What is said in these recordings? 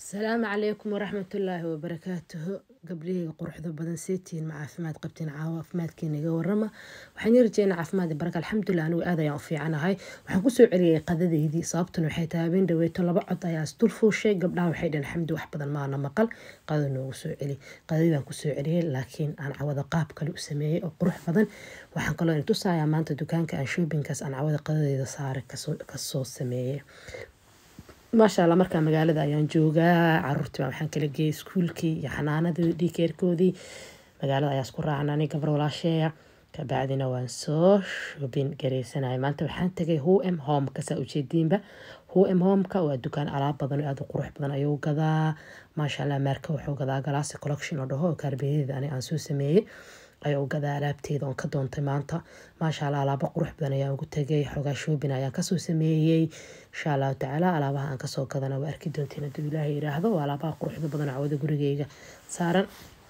asalaamu calaykum waraxmatullaahi wabarakaatuhu gabdhaheyga quruxda badan seetiin ma caafimaad qabtiin caawa caafimaadkiina iga warama waxaan yarjeena caafimaad baraka alxamdulilah anigu aad ayaan u fiicanahay waxaan kusoo celiyay qadadeydii sababtuna waxay tahay habeen dhaweeto laba cod ayaa isdul fuushay gabdhaha waxay dhaheen xamdi wax badan maana maqal qadada noogu soo celi qadadii baan kusoo celiyay laakiin aan cawada qaab kale u sameeyey oo qurux badan waxaan kaloo in tusayaa maanta dukaanka aan shoobinkaas aan cawada qadadeeda saare kasoo sameeyey maasha alla markaa magaalada ayaan joogaa caruurtii baa waxaan kala geeyay iskuulkii iyo xanaanadii dhikeerkoodii magaalada ayaa isku raacnani gabar walaasheeya kabacdina waan soo shubin gareysanaya maanta waxaan tagay hm homeka saa ujeediinba hm homeka waa dukaan alaab badan oo aada u qurux badan ayuu gadaa maasha allah maarka wuxuu gadaa galaasi collection oo dhaho oo kaarbeeyadeeda ani aan soo sameeyey ayaa u gadaa alaabteeda oon ka doontay maanta maasha allah alaabo qurux badan ayaan ugu tagay xoogaa shoobin ayaan kasoo sameeyey insha allahu tacaala alaabaha aan kasoo gadana waa arki doontiin hadduu ilaahay yiraahdo waa alaabaha quruxda badan cawada gurigeyga saaran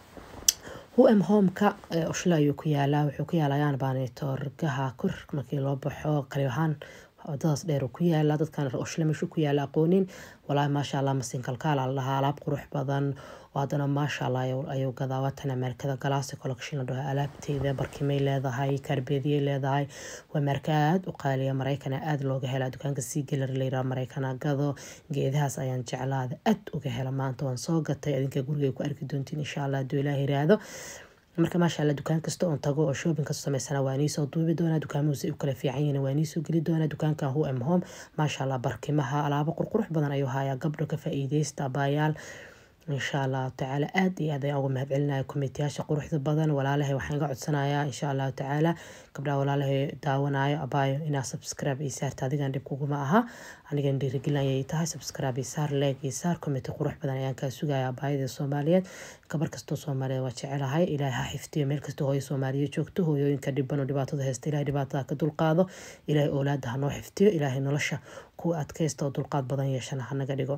hm homeka ushla ayuu ku yaalaa wuxuu ku yaalayaan baanitoorgaha kor markii loo baxo qalibahaan wadadaas dheer ku yaala dadkan ushla meeshu ku yaala aqoonin walaahi maasha allah masin kalkaal aan lahaa alaab qurux badan oo haddana maasha allah ayuu gadaa waatan ameerikada galaasi collection la dhaho alaabteeda barkimay leedahay kaarbeediyay leedahay waa meerka aada u qaaliya maraykana aada looga helaa dukaanka sii galar layraa maraykana gado geedahaas ayaan jeclaada aad uga hela maanta waan soo gatay adinka gurigay ku arki doontiin insha allah hadduu ilaah yiraahdo marka maasha alla dukaan kasta oon tago oo shoobin kasta samaysana waa niisoo duubi doonaa dukaamuhusi u kala fiican yihiin waa niisoo geli doonaa dukaankan hm home maasha allah barkimaha alaabo qurqurux badan ayuu hayaa gabdho ka faa-iideysta abaayaal insha allahu tacaala aada iyo aad ayaan uga mahad celinaya komitiyaasha quruxda badan walaalahay waxaan iga codsanayaa insha allahu tacaala gabdhaha walaalahay daawanayo abaayo inaa subscribe ii saarta adigan dhib kuguma aha anigan dhiirigelin ayay tahay subscribe ii saar leeg ii saar komiti qurux badan ayaan kaa sugaya abaayada soomaaliyeed gabar kastoo soomaaliyeed waa jecelahay ilaahay ha xiftiyo meel kastoo hooyo soomaaliyeed joogto hooyooyinka dhiban oo dhibaatada haysta ilahay dhibaatada ka dulqaado ilaahay oolaada ha noo xiftiyo ilaahay nolosha kuwa adkaysta oo dulqaad badan yeeshana hanaga dhigo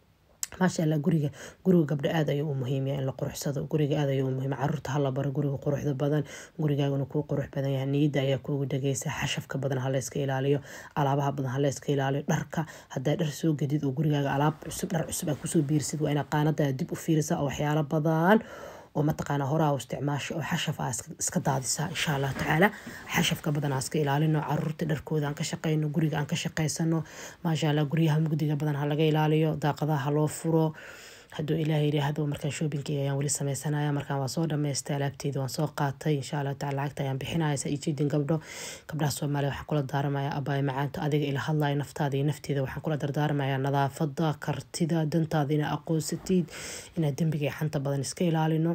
maasha allah guriga guriga gabdho aada ayuu u muhiimya in la quruxsado guriga aada ayuu u muhiim caruurta hala baro guriga quruxda badan gurigaaguna kuu qurux badan yahay niyadda ayaa kuugu dhageysa xashafka badan halayska ilaaliyo alaabaha badan halayska ilaaliyo dharka hadaa dhar soo gadid oo gurigaaga alaab cusub dhar cusub aa kusoo biirsid waa inaa qaanada dib u fiirisa oo waxyaalo badan oo mataqaana horaa u isticmaasho oo xashaf aa iska daadisaa insha allah tacaala xashafka badan aa iska ilaalino caruurta dharkooda aan ka shaqeyno guriga aan ka shaqeysano maasha allah guryaha mugdiga badan ha laga ilaaliyo daaqadaha ha loo furo hadduu ilaah yidhaahdo markaan shoobinkeyga ayaan weli sameysanaya markaan waa soo dhamaystay alaabteeda waan soo qaatay insha allah tacala lacagta ayaan bixinaya sa ijeedin gabdho gabdhaha soomaaliya waxaan kula daaramaya abaay macaanta adiga ila hadlayo naftaada iyo nafteeda waxaan kula dardaaramaya nadaafada kartida dantaada inaa aqoonsatid inaad dembiga iyo xanta badan iska ilaalino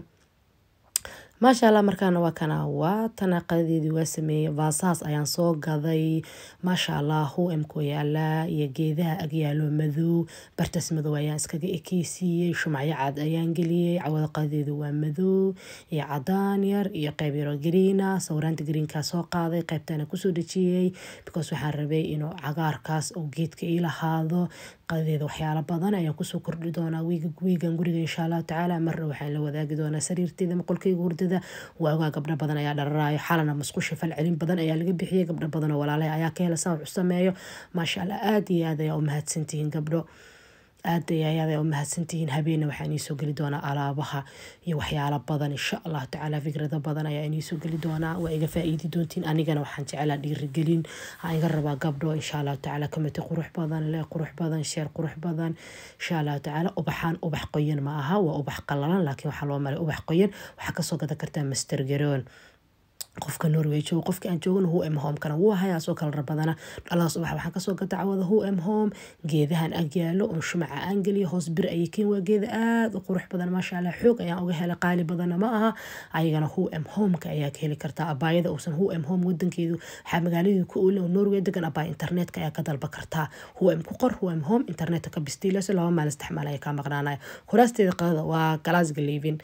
maasha allah markaana waa kana waa tana qadadeedii waa sameeyey vaasahaas ayaan soo gaday maasha allah hm-ku yaalaa iyo geedaha agyaalo madow bartaas madow ayaan iskaga ekeysiiyey shumacyo cad ayaan geliyey cawada qadadeedu waa madow iyo cadaan yar iyo qeyb yaro gariina sawiraanta gariinkaa soo qaaday qeybtana kusoo dhejiyey because waxaan rabay inuu cagaarkaas oo geedka ii lahaado qadadeeda waxyaalo badan ayaan kusoo kordhi doonaa wiigan guriga insha allahu tacaala marna waxaan la wadaagi doonaa sariirteeda maqolkeyga hurdada waagaa gabdho badan ayaa dhararaayo xalana masqusha falcelin badan ayaa laga bixiyay gabdho badan oo walaalaha ayaa ka hela saa wax u sameeyo maasha allah aada iyo aad ayaa u mahadsantihiin gabdho aad ayaada u mahadsantihiin habeena waxaa iniisoo geli doonaa alaabaha iyo waxyaalo badan insha allahu tacaala fikrado badan ayaa iniisoo geli doonaa waa iga faa-iidi doontiin anigana waxaan jecelaa dhiirigelin aan iga rabaa gabdho insha allahu tacaala kamiti qurux badan le qurux badan sheer qurux badan insha allahu tacaala ubaxaan ubax qoyan ma aha waa ubax qalalan laakiin waxaa loo maray ubax qoyan waxaa kasoo gadan kartaa master garoon qofka norway joogo qofka aan joogana hm home kana wuu hayaa soo kala rabadana dhaladaas ubax waxaan kasoo gata cawada hm home geedahan agyaalo oon shumaca aan geliyo hoos bir ayay keen waa geeda aada u qurux badan maasha allah xoog ayaan uga helay qaali badanna ma aha ayagana hm homeka ayaa ka heli kartaa abaayada uusan hm home wadankeedu waxaa magaaladii ku oolin oo norway degan abaay internetka ayaa ka dalba kartaa hm ku qor hm home internetka ka bistiilayso laba maal isticmaal ayaa kaa maqnaanaya kuraasteeda qadada waa glasga living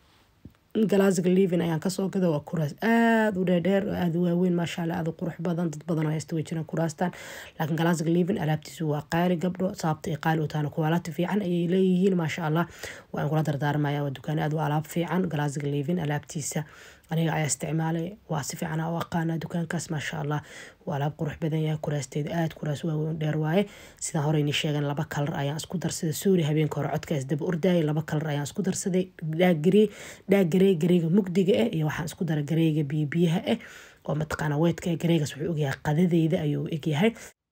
glasga livin ayaan kasoo gada waa kuraas aada u dheerdheer oo aada u waaweyn maasha alla aada u qurux badan dad badan oo haysta way jiraan kuraastan laakiin glasga livin alaabtiisu waa qaali gabdho sababta ay qaali u tahana kuwaalati fiican ayay leeyihiin maasha allah waan kula dardaarmaya waa dukaan aada u alaab fiican glasga livin alaabtiisa aniga ayaa isticmaalay waa si fiican u aqaana dukaankaas maasha allah waa alaab qurux badan yahay kuraasteeda aad kuraas waaweyn dheer waaye sidaan hore inii sheegan laba kalar ayaan isku darsaday suuri habeenka hore codka isdaba ordayay laba kalar ayaan isku darsaday dhaagarey dhaagarey gareyga mugdiga ah iyo waxaan isku daray gareyga biyobiyaha ah oo mataqaana weedka ah gareygaas wuxuu ogyahay qadadeyda ayuu egyahay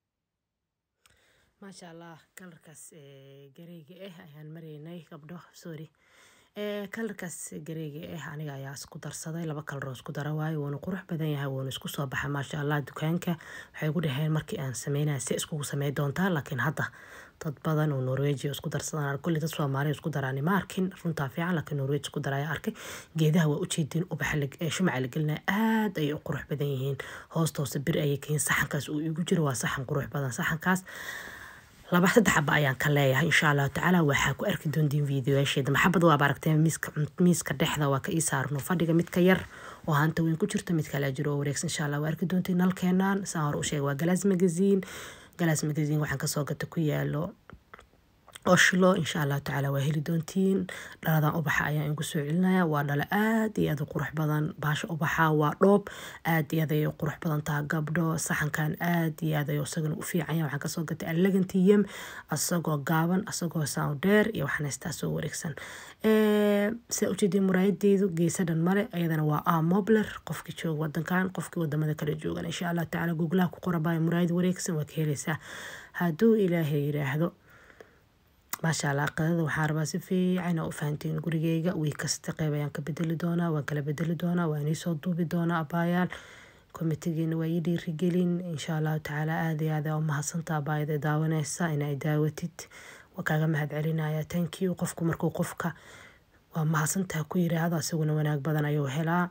maasha allah kalarkaas gareyga ah ayaan maraynay gabdho sorry kalarkaas gareyga ah aniga ayaa isku darsaday laba kalaroo isku dara waayo wuuna qurux badan yahay wuuna isku soo baxa maasha allah dukaanka waxay gu dhaheen markii aan sameynaya si iskugu samey doontaa laakiin hadda dad badan oo norwegia isku darsadaan kulli dad soomaaliya isku daraan ma arkin runtaa fiican laakiin norweg isku daraya arkay geedaha waa ujeedin ubaxa shumaca la gelinaya aad ayay u qurux badan yihiin hoosta hoose bir ayay kayiin saxankaas uu igu jiro waa saxan qurux badan saxankaas laba saddex xaba ayaan ka leeyahay insha allahu tacaala waxaa ku arki doontiin videoyaasheeda maxabad waaba aragteen miiska miiska dhexda waa ka ii saarno fadhiga midka yar oo hanta weyn ku jirta mid kale jiro oo wareegsan insha allah waa arki doontiin nalkeenaan saan hore u sheegay waa galaas magazine galaas magazine waxaan kasoo gata ku yaalo oshlo insha allahu tacaala waa heli doontiin dhaladan ubaxa ayaan igu soo celinaya waa dhalo aad iyo aad u qurux badan baasha ubaxa waa dhoob aad iyo aad ayay u qurux badan taha gabdho saxankan aad iyo aad ayuu isagana u fiicanya waxaan kasoo gatay allegantiyem asagoo gaaban asagoo sound dheer iyo waxaan haystaa soo wareegsan sida ujeedin muraayadeedu geesa dhan male ayadana waa a mobler qofkii jooga wadankan qofkii wadamada kale joogan insha allahu tacaala googlaha ku qorabaayo muraayad wareegsan waa ka heleysaa hadduu ilaahay yiraahdo maasha allah qadada waxaan rabaa si fiican u fahantiin gurigeyga wiig kasta qeyb ayaan ka bedeli doonaa waan kala bedeli doonaa waan iisoo duubi doonaa abaayaal komitigiina waa ii dhiirigelin insha allahu tacaala aad iyo aad u mahadsantaa abaayada daawaneysa inay daawatid waa kaaga mahad celinaya thank you qofku markuu qofka waa mahadsantaa ku yiraahdo isaguna wanaag badan ayuu helaa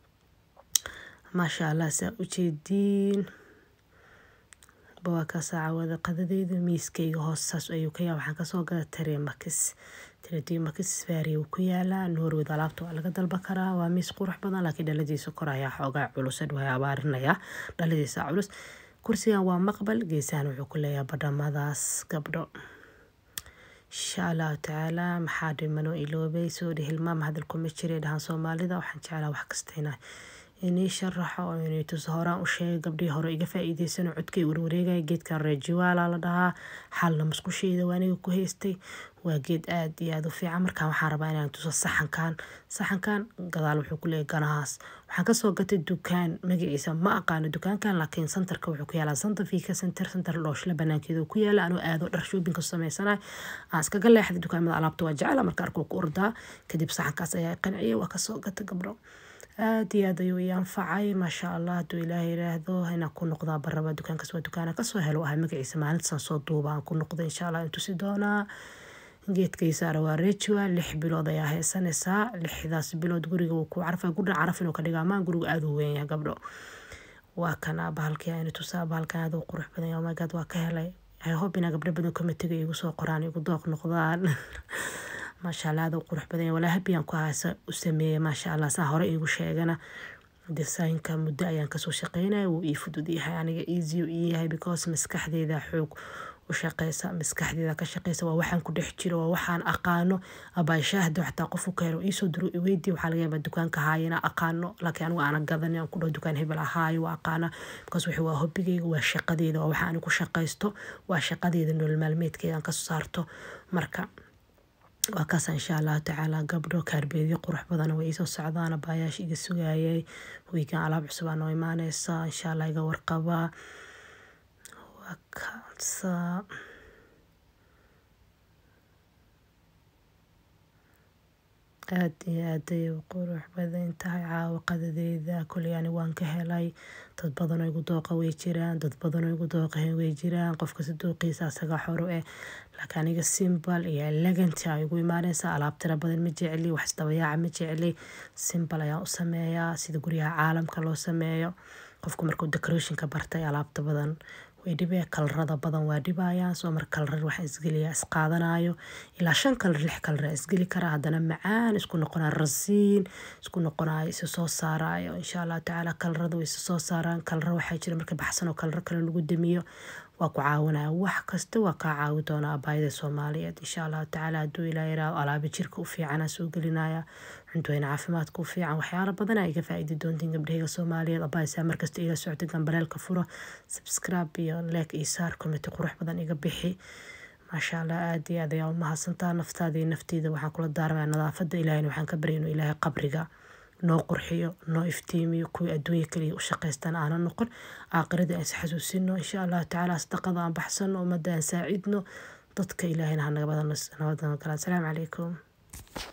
maasha allah saa ujeediin waa ka saacawada qadadeyda miiskayga hoostaas ayuu ka yaa waxaan kasoo gada taremakis taremakis faari uu ku yaalaa norwed alaabta waa laga dalba karaa waa miis qurux badan laakiin dhaladiisa kor ayaa xoogaa culus waa abaarinaya dhaladiisa culus kursigan waa maqbal geesahan wuxuu ku leeyahay badhamadaas gabdho insha allahu tacaala maxaa dhimanoo iloobay soo dhihilmaam hadalkuma jiray dhahaan soomaalida waxaan jeclaa wax kastayna inii sharaxo oo inay tuso horaan u sheegay gabdhihii hore iga faa-iideysano codkay warwareegaya geedkan reejiwaala la dhahaa xalna musqusheeda waa aniga ku haystay waa geed aad iyo aad u fiican markaan waxaan rabaa inaan tuso saxankan saxankan gadaal wuxuu ku leeyahy ganahaas waxaan kasoo gatay dukaan magaciisa ma aqaano dukaankan laakiin santarka wuxuu ku yaalaa santa fika center center dhooshla banaankeeda ku yaala anuu aado dhar shoobinka sameysanayo aan iskaga leexday dukaamada alaabta waa jecela marka arkuu ku ordaa kadib saxankaas ayaa qanciyay waa kasoo gatay gabdho aad iyo aad ayuu ii anfacay maasha allah hadduu ilaahay yiraahdo inaan ku noqdaa baraba dukaankaas waa dukaana kasoo helo ahay magaciisa maalintasan soo duuba aan ku noqdo insha allah intusi doonaa geedkaysaara waa rejiwa lix bilood ayaa haysanaysaa lixdaas bilood guriga wuu ku carfa gudhan caraf inuu ka dhigaa maan gurigu aada u weyn yahay gabdho waa kana bahalkii aynu tusaa bahalkan aad u qurux badan yahay oh my god waa ka helay hay hob inaa gabdho badan komitiga igu soo qoraan igu dooq noqdaan maasha allah aad u qurux badan yahay walaa habiyaan ku haasa u sameeyay maasha allah saa hore iigu sheegana desaynka muddo ayaan kasoo shaqeynaya wuu ii fudud yahay aniga easy u ii yahay because maskaxdeeda xoog u shaqeysa maskaxdeeda ka shaqeysa waa waxaan ku dhex jiro waa waxaan aqaano abaashaahda xataa qofu ka helo iisoo diro iweydii waxaa laga yaabaa dukaanka haayana aqaano laakiin anigu aana gadan aan ku dhaho dukaan hebel ahaayo waa aqaana because wixii waa hobigeyga waa shaqadeeda waa waxa anigu shaqaysto waa shaqadeeda nolol maalmeedkeeda aan kasoo saarto marka waa kaas insha allahu tacaala gabdho kaarbeedyo qurux badan way iisoo socdaan abaayaasha iga sugayay wiigan alaab cusub aa noo imaaneysa insha allah iga warqabaa waa kaasa aad iyo aad ayay u qurux badan tahay caawa qadadeeda kuley ani waan ka helay dad badan oo igu dooqa way jiraan dad badan oo igu dooqahen way jiraan qofkasi dooqiisa asaga xoro eh laakiin aniga simbal iyo eleganti a igu imaaneysa alaab tira badan ma jecli wax isdabayaaca ma jecli simbal ayaan u sameeyaa sida guryaha caalamka loo sameeyo qofku markuu decorationka bartay alaabta badan way dhibee kalarada badan waa dhibayaan soo mar kalarar waxaa isgeliya isqaadanayo ilaa shan kalar lix kalar isgeli karaa haddana macaan isku noqonaa rasiin isku noqonayo isa soo saarayo insha allah tacaala kalarada way isa soo saaraan kalara waxaa jira marka baxsan oo kalara kale lagu damiyo waa ku caawinaya wax kasta waa kaa caawi doonaa abaayada soomaaliyeed insha allahu tacaala hadduu ilaa yiraahdo alaabi jirka u fiicana soo gelinaya cuntooyin caafimaadka u fiican waxyaalo badana iga faa'iidi doontiin gabdhahayga soomaaliyeed abaaysaa markasta iga socda gambaleelka furo subscribe iyo like iyo saar komiti qurux badan iga bixi maasha allah aada iyo aad ayaa u mahadsantaa naftaada iyo naftiida waxaan kula daarmaya nadaafada ilaahayna waxaan ka barya inuu ilaahay qabriga noo qurxiyo noo iftiimiyo kuwii adduunya kaliya u shaqaystaan aanan noqon aakhirada aan is xasuusino insha allahu tacaala sadaqada aan baxsano ummadda aan saacidno dadka ilaahayna ha naga badan nabadana kala asalaamu calaykum